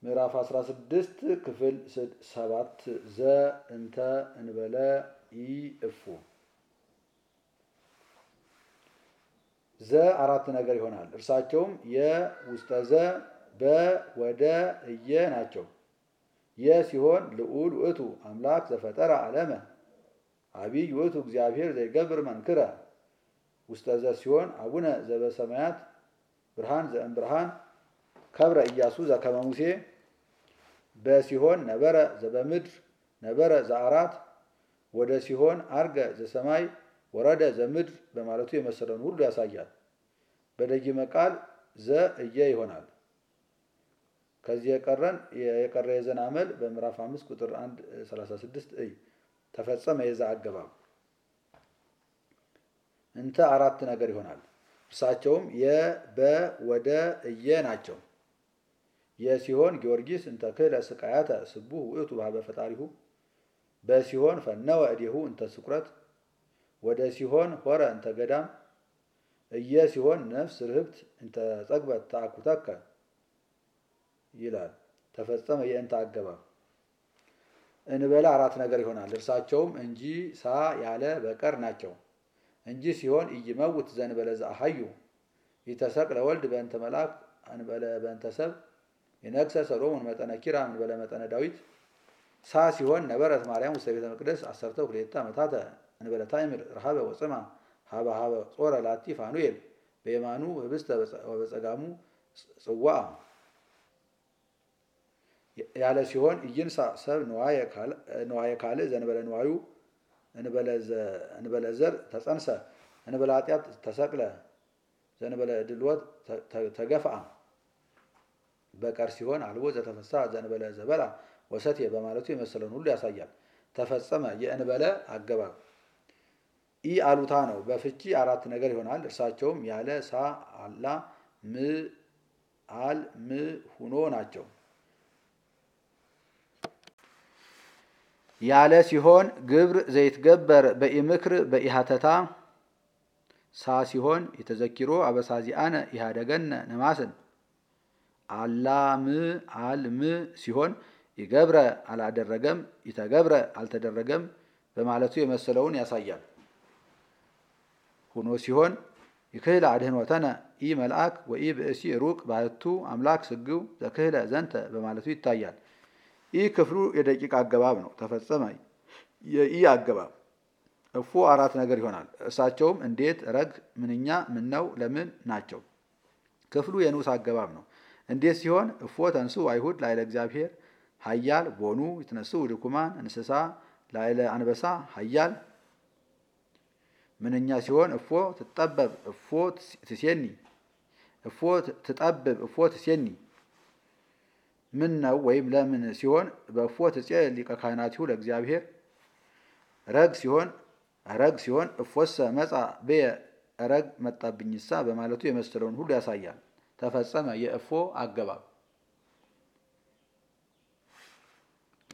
ምዕራፍ 16 ክፍል ሰባት ዘ እንተ እንበለ ኢ እፉ ዘ አራት ነገር ይሆናል። እርሳቸውም የውስጠ ዘ በ ወደ እየ ናቸው። የ ሲሆን ልዑል ውእቱ አምላክ ዘፈጠረ ዓለመ አቢይ ውእቱ እግዚአብሔር ዘይገብር መንክረ ውስጠ ዘ ሲሆን አቡነ ዘበሰማያት ብርሃን ዘእምብርሃን ከብረ ኢያሱ ዘከመ ሙሴ በሲሆን ነበረ ዘበምድር ነበረ ዘአራት ወደ ሲሆን አርገ ዘሰማይ ወረደ ዘምድር በማለቱ የመሰለውን ሁሉ ያሳያል። በደጊመ ቃል ዘ እየ ይሆናል። ከዚህ የቀረን የቀረ የዘን አመል በምዕራፍ አምስት ቁጥር አንድ ሰላሳ ስድስት እይ ተፈጸመ የዛ አገባብ እንተ አራት ነገር ይሆናል። እርሳቸውም የበ ወደ እየ ናቸው። የሲሆን ጊዮርጊስ እንተ ክህለ ስቃያተ ስቡህ ውእቱ ባህበ ፈጣሪሁ በሲሆን ፈነወ እዴሁ እንተ ስቁረት ወደ ሲሆን ሆረ እንተ ገዳም እየ ሲሆን ነፍስ ርህብት እንተ ጸግበት ተአኩተከ ይላል። ተፈጸመ የእንተ አገባብ እንበለ አራት ነገር ይሆናል። እርሳቸውም እንጂ ሳ ያለ በቀር ናቸው። እንጂ ሲሆን ኢይመውት ዘእንበለ ዘአሐዩ ኢተሰቅለ ወልድ በእንተ መልአክ እንበለ በእንተ ሰብ የነግሰ ሰሎሞን መጠነ ኪራም እንበለ መጠነ ዳዊት ሳ ሲሆን ነበረት ማርያም ውስተ ቤተ መቅደስ አሰርተ ሁሌታ ዓመታተ እንበለ ታይምር ረሃበ ወፅማ ሀበ ሀበ ጾረ ላቲ ፋኑኤል በየማኑ ህብስተ ወበጸጋሙ ጽዋ ያለ ሲሆን ኢይንሳ ሰብ ንዋየ ካልእ ዘንበለ ንዋዩ እንበለ ዘር ተጸንሰ እንበለ ኃጢአት ተሰቅለ ዘንበለ ድልወት ተገፍአ በቀር ሲሆን አልቦ ዘተፈሳ ዘንበለ ዘበላ ወሰቴ በማለቱ የመሰለውን ሁሉ ያሳያል። ተፈጸመ የእንበለ አገባብ ኢ አሉታ ነው። በፍቺ አራት ነገር ይሆናል። እርሳቸውም ያለ ሳ አላ ም አል ም ሁኖ ናቸው። ያለ ሲሆን ግብር ዘይትገበር በኢምክር በኢሃተታ ሳ ሲሆን የተዘኪሮ አበሳዚአነ ኢሃደገነ ነማስን አላም አልም ሲሆን ይገብረ አላደረገም ይተገብረ አልተደረገም በማለቱ የመሰለውን ያሳያል። ሁኖ ሲሆን ይክህለ አድህኖተነ ኢ መልአክ ወኢ ብእሲ ሩቅ ባህቱ አምላክ ስግው ዘክህለ ዘንተ በማለቱ ይታያል። ይህ ክፍሉ የደቂቃ አገባብ ነው። ተፈጸመ የኢ አገባብ እፎ አራት ነገር ይሆናል። እርሳቸውም እንዴት፣ ረግ፣ ምንኛ፣ ምነው፣ ለምን ናቸው። ክፍሉ የንዑስ አገባብ ነው። እንዴት ሲሆን እፎ ተንሱ አይሁድ ላይለ እግዚአብሔር ሀያል ቦኑ ይትነሱ ድኩማን እንስሳ ላይለ አንበሳ ሀያል ምንኛ ሲሆን እፎ ትጠበብ እፎ ትሴኒ እፎ ትጠብብ እፎ ትሴኒ ምን ነው ወይም ለምን ሲሆን በእፎ ትጼ ሊቀ ካህናቲሁ ለእግዚአብሔር ረግ ሲሆን ረግ ሲሆን እፎሰ መጻ በየ ረግ መጣብኝሳ በማለቱ የመሰለውን ሁሉ ያሳያል። ተፈጸመ የእፎ አገባብ